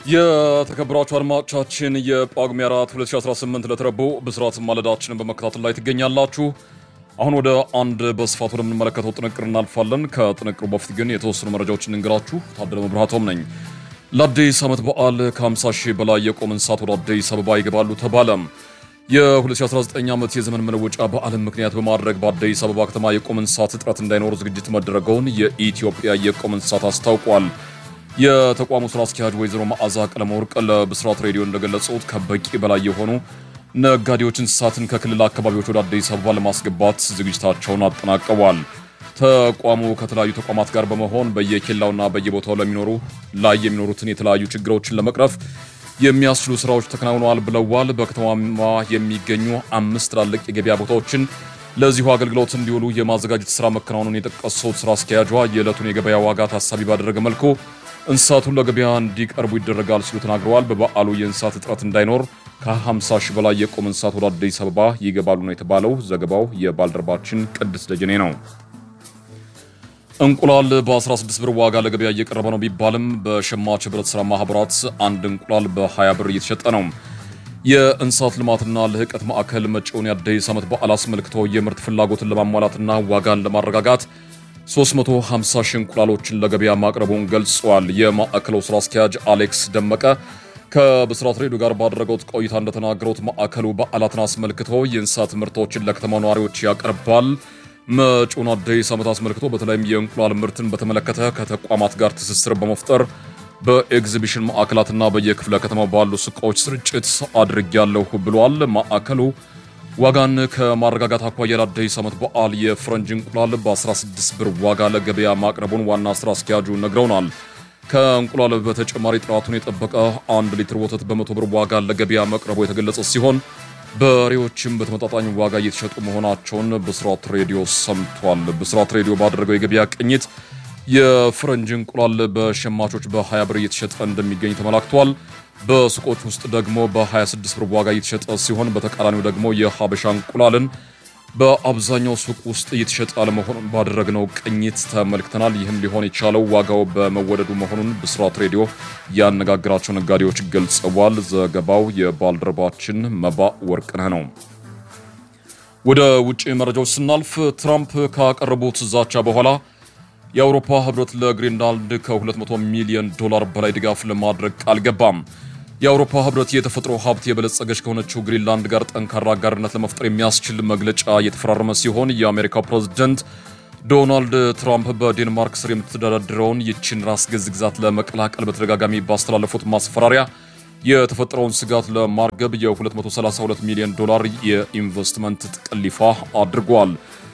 የተከበራችሁ አድማጮቻችን የጳጉሜ 4 2018 ለተረቡዕ ብስራት ማለዳችንን በመከታተል ላይ ትገኛላችሁ። አሁን ወደ አንድ በስፋት ወደምንመለከተው ጥንቅር እናልፋለን። ከጥንቅሩ በፊት ግን የተወሰኑ መረጃዎችን እንግራችሁ። ታደለ መብራቶም ነኝ። ለአዲስ ዓመት በዓል ከ50 ሺህ በላይ የቁም እንስሳት ወደ አዲስ አበባ ይገባሉ ተባለም። የ2019 ዓመት የዘመን መለወጫ በዓልን ምክንያት በማድረግ በአዲስ አበባ ከተማ የቁም እንስሳት እጥረት እንዳይኖር ዝግጅት መደረገውን የኢትዮጵያ የቁም እንስሳት አስታውቋል። የተቋሙ ስራ አስኪያጅ ወይዘሮ መዓዛ ቀለመወርቅ ለብስራት ሬዲዮ እንደገለጹት ከበቂ በላይ የሆኑ ነጋዴዎች እንስሳትን ከክልል አካባቢዎች ወደ አዲስ አበባ ለማስገባት ዝግጅታቸውን አጠናቀዋል። ተቋሙ ከተለያዩ ተቋማት ጋር በመሆን በየኬላውና በየቦታው ለሚኖሩ ላይ የሚኖሩትን የተለያዩ ችግሮችን ለመቅረፍ የሚያስችሉ ስራዎች ተከናውነዋል ብለዋል። በከተማዋ የሚገኙ አምስት ትላልቅ የገበያ ቦታዎችን ለዚሁ አገልግሎት እንዲውሉ የማዘጋጀት ስራ መከናወኑን የጠቀሱት ስራ አስኪያጇ የዕለቱን የገበያ ዋጋ ታሳቢ ባደረገ መልኩ እንስሳቱን ለገበያ እንዲቀርቡ ይደረጋል ሲሉ ተናግረዋል። በበዓሉ የእንስሳት እጥረት እንዳይኖር ከ50 ሺህ በላይ የቁም እንስሳት ወደ አዲስ አበባ ይገባሉ ነው የተባለው። ዘገባው የባልደረባችን ቅድስ ደጀኔ ነው። እንቁላል በ16 ብር ዋጋ ለገበያ እየቀረበ ነው ቢባልም በሸማች ህብረት ሥራ ማህበራት አንድ እንቁላል በ20 ብር እየተሸጠ ነው። የእንስሳት ልማትና ልህቀት ማዕከል መጪውን የአዲስ ዓመት በዓል አስመልክቶ የምርት ፍላጎትን ለማሟላትና ዋጋን ለማረጋጋት 350 ሺህ እንቁላሎችን ለገበያ ማቅረቡን ገልጿል። የማዕከሉ ስራ አስኪያጅ አሌክስ ደመቀ ከብስራት ሬዲዮ ጋር ባደረገው ቆይታ እንደተናገሩት ማዕከሉ በዓላትን አስመልክቶ የእንስሳት ምርቶችን ለከተማ ነዋሪዎች ያቀርባል። መጪውን አዲስ ዓመት አስመልክቶ በተለይም የእንቁላል ምርትን በተመለከተ ከተቋማት ጋር ትስስር በመፍጠር በኤግዚቢሽን ማዕከላትና በየክፍለ ከተማው ባሉ ሱቆች ስርጭት አድርጊያለሁ ብሏል። ማዕከሉ ዋጋን ከማረጋጋት አኳያ ለአዲስ ዓመት በዓል የፈረንጅ እንቁላል በ16 ብር ዋጋ ለገበያ ማቅረቡን ዋና ስራ አስኪያጁ ነግረውናል። ከእንቁላል በተጨማሪ ጥራቱን የጠበቀ አንድ ሊትር ወተት በመቶ ብር ዋጋ ለገበያ መቅረቡ የተገለጸ ሲሆን በሬዎችም በተመጣጣኝ ዋጋ እየተሸጡ መሆናቸውን ብስራት ሬዲዮ ሰምቷል። ብስራት ሬዲዮ ባደረገው የገበያ ቅኝት የፈረንጅ እንቁላል በሸማቾች በ20 ብር እየተሸጠ እንደሚገኝ ተመላክቷል። በሱቆች ውስጥ ደግሞ በ26 ብር ዋጋ እየተሸጠ ሲሆን በተቃራኒው ደግሞ የሀበሻ እንቁላልን በአብዛኛው ሱቅ ውስጥ እየተሸጠ አለመሆኑን ባደረግነው ቅኝት ተመልክተናል። ይህም ሊሆን የቻለው ዋጋው በመወደዱ መሆኑን ብስራት ሬዲዮ ያነጋግራቸው ነጋዴዎች ገልጸዋል። ዘገባው የባልደረባችን መባ ወርቅነህ ነው። ወደ ውጭ መረጃዎች ስናልፍ ትራምፕ ካቀረቡት ዛቻ በኋላ የአውሮፓ ህብረት ለግሪንላንድ ከ200 ሚሊዮን ዶላር በላይ ድጋፍ ለማድረግ ቃል ገባም። የአውሮፓ ህብረት የተፈጥሮ ሀብት የበለጸገች ከሆነችው ግሪንላንድ ጋር ጠንካራ አጋርነት ለመፍጠር የሚያስችል መግለጫ እየተፈራረመ ሲሆን የአሜሪካው ፕሬዝደንት ዶናልድ ትራምፕ በዴንማርክ ስር የምትተዳደረውን ይችን ራስ ገዝ ግዛት ለመቀላቀል በተደጋጋሚ ባስተላለፉት ማስፈራሪያ የተፈጠረውን ስጋት ለማርገብ የ232 ሚሊዮን ዶላር የኢንቨስትመንት ጥቅል ይፋ አድርጓል።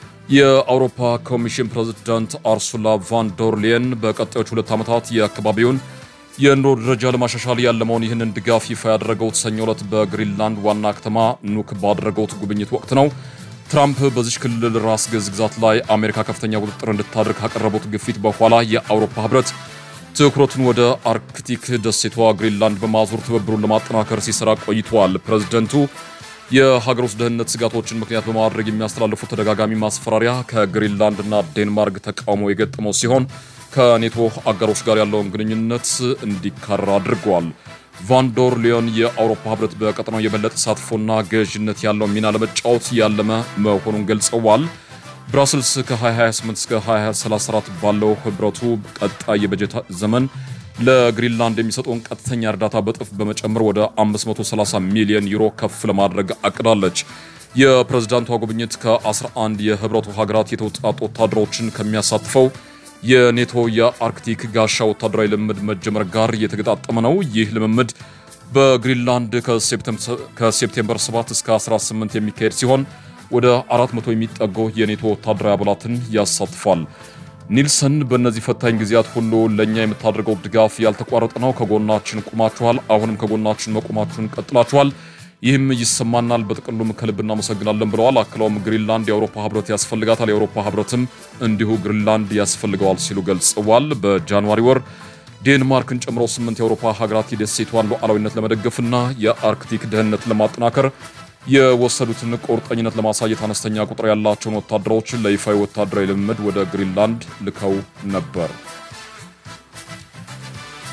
የአውሮፓ ኮሚሽን ፕሬዝዳንት አርሱላ ቫን ዶር ሌየን በቀጣዮች ሁለት ዓመታት የአካባቢውን የኑሮ ደረጃ ለማሻሻል ያለመውን ይህንን ድጋፍ ይፋ ያደረገው ሰኞ ዕለት በግሪንላንድ ዋና ከተማ ኑክ ባደረገው ጉብኝት ወቅት ነው። ትራምፕ በዚች ክልል ራስ ገዝ ግዛት ላይ አሜሪካ ከፍተኛ ቁጥጥር እንድታደርግ ካቀረቡት ግፊት በኋላ የአውሮፓ ህብረት ትኩረቱን ወደ አርክቲክ ደሴቷ ግሪንላንድ በማዞር ትብብሩን ለማጠናከር ሲሰራ ቆይቷል። ፕሬዝደንቱ የሀገር ውስጥ ደህንነት ስጋቶችን ምክንያት በማድረግ የሚያስተላልፉት ተደጋጋሚ ማስፈራሪያ ከግሪንላንድ እና ዴንማርክ ተቃውሞ የገጠመው ሲሆን ከኔቶ አጋሮች ጋር ያለውን ግንኙነት እንዲካረር አድርገዋል። ቫንዶር ሊዮን የአውሮፓ ህብረት በቀጠናው የበለጠ ተሳትፎና ገዥነት ያለው ሚና ለመጫወት ያለመ መሆኑን ገልጸዋል። ብራስልስ ከ2028 እስከ 2034 ባለው ህብረቱ ቀጣይ የበጀት ዘመን ለግሪንላንድ የሚሰጠውን ቀጥተኛ እርዳታ በጥፍ በመጨመር ወደ 530 ሚሊዮን ዩሮ ከፍ ለማድረግ አቅዳለች። የፕሬዝዳንቷ ጉብኝት ከ11 የህብረቱ ሀገራት የተውጣጡ ወታደሮችን ከሚያሳትፈው የኔቶ የአርክቲክ ጋሻ ወታደራዊ ልምምድ መጀመር ጋር የተገጣጠመ ነው። ይህ ልምምድ በግሪንላንድ ከሴፕቴምበር 7 እስከ 18 የሚካሄድ ሲሆን ወደ 400 የሚጠጉ የኔቶ ወታደራዊ አባላትን ያሳትፋል። ኒልሰን በእነዚህ ፈታኝ ጊዜያት ሁሉ ለእኛ የምታደርገው ድጋፍ ያልተቋረጠ ነው። ከጎናችን ቁማችኋል። አሁንም ከጎናችን መቆማችሁን ቀጥላችኋል። ይህም ይሰማናል። በጥቅሉም ከልብ እናመሰግናለን ብለዋል። አክለውም ግሪንላንድ የአውሮፓ ህብረት ያስፈልጋታል፣ የአውሮፓ ህብረትም እንዲሁ ግሪንላንድ ያስፈልገዋል ሲሉ ገልጸዋል። በጃንዋሪ ወር ዴንማርክን ጨምሮ ስምንት የአውሮፓ ሀገራት የደሴቷን ሉዓላዊነት ለመደገፍና የአርክቲክ ደህንነትን ለማጠናከር የወሰዱትን ቁርጠኝነት ለማሳየት አነስተኛ ቁጥር ያላቸውን ወታደሮች ለይፋዊ ወታደራዊ ልምምድ ወደ ግሪንላንድ ልከው ነበር።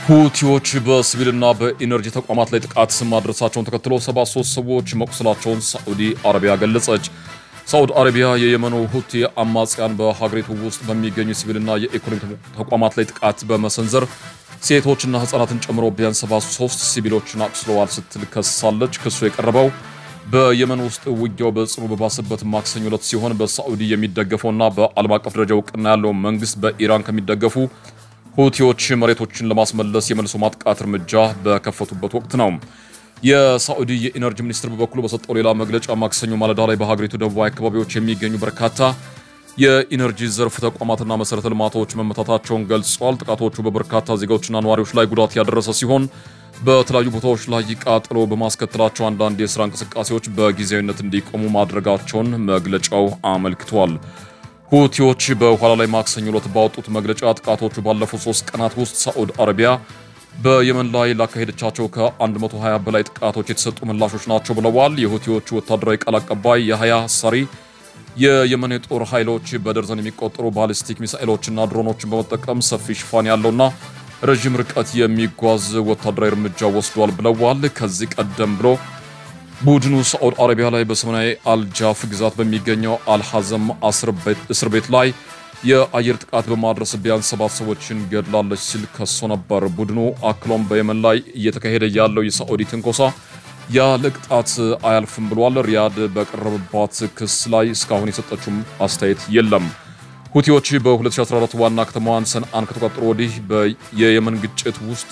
ሁቲዎች በሲቪልና በኢነርጂ ተቋማት ላይ ጥቃት ማድረሳቸውን ተከትሎ 73 ሰዎች መቁሰላቸውን ሳዑዲ አረቢያ ገለጸች። ሳዑዲ አረቢያ የየመኑ ሁቲ አማጽያን በሀገሪቱ ውስጥ በሚገኙ ሲቪልና የኢኮኖሚ ተቋማት ላይ ጥቃት በመሰንዘር ሴቶችና ሕጻናትን ጨምሮ ቢያንስ 73 ሲቪሎችን አቁስለዋል ስትል ከሳለች። ክሱ የቀረበው በየመን ውስጥ ውጊያው በጽኑ በባሰበት ማክሰኞ ዕለት ሲሆን በሳዑዲ የሚደገፈውና በዓለም አቀፍ ደረጃ እውቅና ያለው መንግስት በኢራን ከሚደገፉ ሁቲዎች መሬቶችን ለማስመለስ የመልሶ ማጥቃት እርምጃ በከፈቱበት ወቅት ነው። የሳዑዲ የኢነርጂ ሚኒስትር በበኩሉ በሰጠው ሌላ መግለጫ ማክሰኞ ማለዳ ላይ በሀገሪቱ ደቡባዊ አካባቢዎች የሚገኙ በርካታ የኢነርጂ ዘርፍ ተቋማትና መሰረተ ልማቶች መመታታቸውን ገልጿል። ጥቃቶቹ በበርካታ ዜጋዎችና ነዋሪዎች ላይ ጉዳት ያደረሰ ሲሆን በተለያዩ ቦታዎች ላይ ቃጠሎ በማስከተላቸው አንዳንድ የስራ እንቅስቃሴዎች በጊዜያዊነት እንዲቆሙ ማድረጋቸውን መግለጫው አመልክቷል። ሁቲዎች በኋላ ላይ ማክሰኞ ዕለት ባወጡት መግለጫ ጥቃቶቹ ባለፉት ሶስት ቀናት ውስጥ ሳዑዲ አረቢያ በየመን ላይ ላካሄደቻቸው ከ120 በላይ ጥቃቶች የተሰጡ ምላሾች ናቸው ብለዋል። የሁቲዎቹ ወታደራዊ ቃል አቀባይ የሀያ ሳሪ የየመን የጦር ኃይሎች በደርዘን የሚቆጠሩ ባሊስቲክ ሚሳኤሎችና ድሮኖችን በመጠቀም ሰፊ ሽፋን ያለውና ረዥም ርቀት የሚጓዝ ወታደራዊ እርምጃ ወስዷል ብለዋል። ከዚህ ቀደም ብሎ ቡድኑ ሳዑዲ አረቢያ ላይ በሰሜናዊ አልጃፍ ግዛት በሚገኘው አልሐዘም እስር ቤት ላይ የአየር ጥቃት በማድረስ ቢያንስ ሰባት ሰዎችን ገድላለች ሲል ከሶ ነበር። ቡድኑ አክሎም በየመን ላይ እየተካሄደ ያለው የሳዑዲ ትንኮሳ ያለ ቅጣት አያልፍም ብሏል። ሪያድ በቀረበባት ክስ ላይ እስካሁን የሰጠችውም አስተያየት የለም። ሁቲዎች በ2014 ዋና ከተማዋን ሰንአን ከተቆጣጠሩ ወዲህ የየመን ግጭት ውስጥ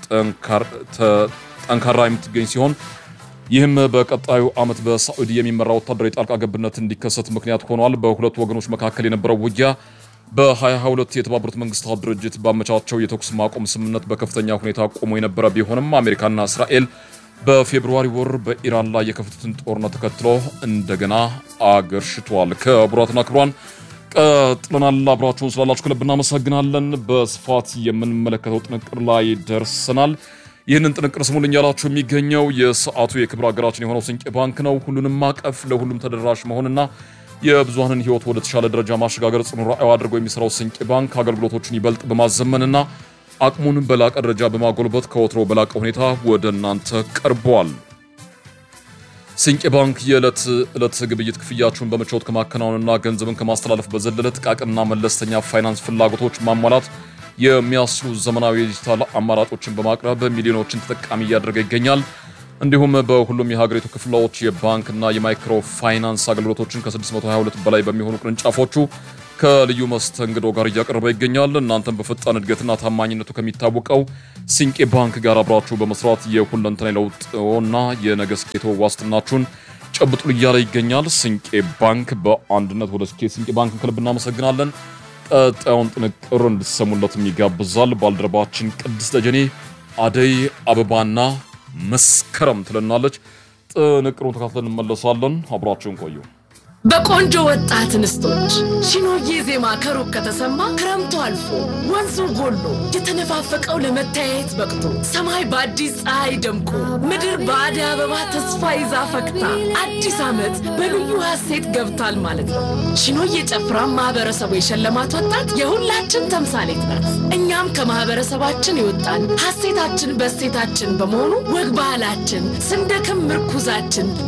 ጠንካራ የምትገኝ ሲሆን ይህም በቀጣዩ ዓመት በሳዑዲ የሚመራ ወታደራዊ ጣልቃ ገብነት እንዲከሰት ምክንያት ሆኗል። በሁለቱ ወገኖች መካከል የነበረው ውጊያ በ2022 የተባበሩት መንግስታት ድርጅት ባመቻቸው የተኩስ ማቆም ስምምነት በከፍተኛ ሁኔታ ቆሞ የነበረ ቢሆንም አሜሪካና እስራኤል በፌብሩዋሪ ወር በኢራን ላይ የከፈቱትን ጦርነት ተከትሎ እንደገና አገርሽቷል። ክቡራትና ክቡራን ቀጥለናል። አብራችሁን ስላላችሁ ከልብ እናመሰግናለን። በስፋት የምንመለከተው ጥንቅር ላይ ደርሰናል። ይህንን ጥንቅር ስሙልኝ ያላችሁ የሚገኘው የሰዓቱ የክብር ሀገራችን የሆነው ስንቄ ባንክ ነው። ሁሉንም ማቀፍ ለሁሉም ተደራሽ መሆንና የብዙሃንን ሕይወት ወደ ተሻለ ደረጃ ማሸጋገር ጽኑ ራዕዩ አድርጎ የሚሰራው ስንቄ ባንክ አገልግሎቶችን ይበልጥ በማዘመንና አቅሙን በላቀ ደረጃ በማጎልበት ከወትሮ በላቀ ሁኔታ ወደ እናንተ ቀርቧል። ስንቄ ባንክ የዕለት ዕለት ግብይት ክፍያችሁን በምቾት ከማከናወንና ገንዘብን ከማስተላለፍ በዘለለ ጥቃቅንና መለስተኛ ፋይናንስ ፍላጎቶች ማሟላት የሚያስችሉ ዘመናዊ ዲጂታል አማራጮችን በማቅረብ ሚሊዮኖችን ተጠቃሚ እያደረገ ይገኛል። እንዲሁም በሁሉም የሀገሪቱ ክፍሎች የባንክና የማይክሮ ፋይናንስ አገልግሎቶችን ከ622 በላይ በሚሆኑ ቅርንጫፎቹ ከልዩ መስተንግዶ ጋር እያቀረበ ይገኛል። እናንተም በፈጣን እድገትና ታማኝነቱ ከሚታወቀው ሲንቄ ባንክ ጋር አብራችሁ በመስራት የሁለንተና ለውጥና የነገ ስኬቶ ዋስትናችሁን ጨብጡ እያለ ይገኛል። ሲንቄ ባንክ በአንድነት ወደ ስኬት። ሲንቄ ባንክ ከልብ እናመሰግናለን። ቀጣዩን ጥንቅር እንድሰሙለትም ይጋብዛል። ባልደረባችን ቅድስት ደጀኔ አደይ አበባና መስከረም ትለናለች። ጥንቅሩን ተካትለን እንመለሳለን። አብራችሁን ቆዩ። በቆንጆ ወጣት እንስቶች ሺኖዬ ዜማ ከሩቅ ከተሰማ ክረምቱ አልፎ ወንዙ ጎሎ የተነፋፈቀው ለመተያየት በቅቶ ሰማይ በአዲስ ፀሐይ ደምቆ ምድር በአደይ አበባ ተስፋ ይዛ ፈክታ አዲስ ዓመት በልዩ ሐሴት ገብቷል ማለት ነው። ሺኖዬ ጨፍራ ማህበረሰቡ የሸለማት ወጣት የሁላችን ተምሳሌት ናት። እኛም ከማህበረሰባችን የወጣን ሐሴታችን በሴታችን በመሆኑ ወግ ባህላችን ስንደክም ምርኩዛችን